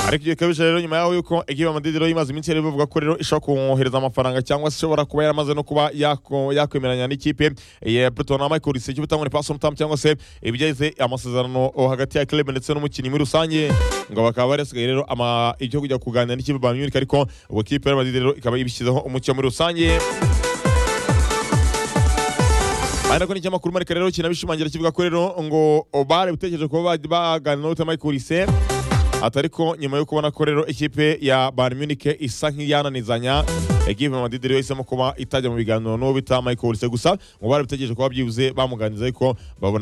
ariko iyo kabije rero nyuma yaho yuko ekipa madrid rero imaze iminsi yari bivuga ko rero ishobora kumwohereza amafaranga cyangwa se ishobora kuba yaramaze no kuba yako- yakwemeranya n'ikipe ya Everton na Michael Risiki ubutangwa ni Pastor Mutamu cyangwa se ibigeze amasezerano oh, hagati ya club ndetse n'umukinnyi muri rusange ngo bakaba barasigaye rero ama icyo kujya kuganira n'ikipe Bayern Munich ariko ubwo kipe ya Madrid rero ikaba ibishyizeho umucyo muri rusange ari nako n'ikinyamakuru marika rero kinabishimangira kivuga ko rero ngo bare butekereje kuba baj- baganira n'uwitwa Michael Risiki atari ko nyuma yo kubona ko rero ikipe ya Bayern Munich isa nk'iyananizanya ekipe ya Madrid rero isemo kuba itajya mu biganiro n'uwo bita Michael Olise gusa ngo bari bitegereje kuba byibuze bamuganiriza ariko babona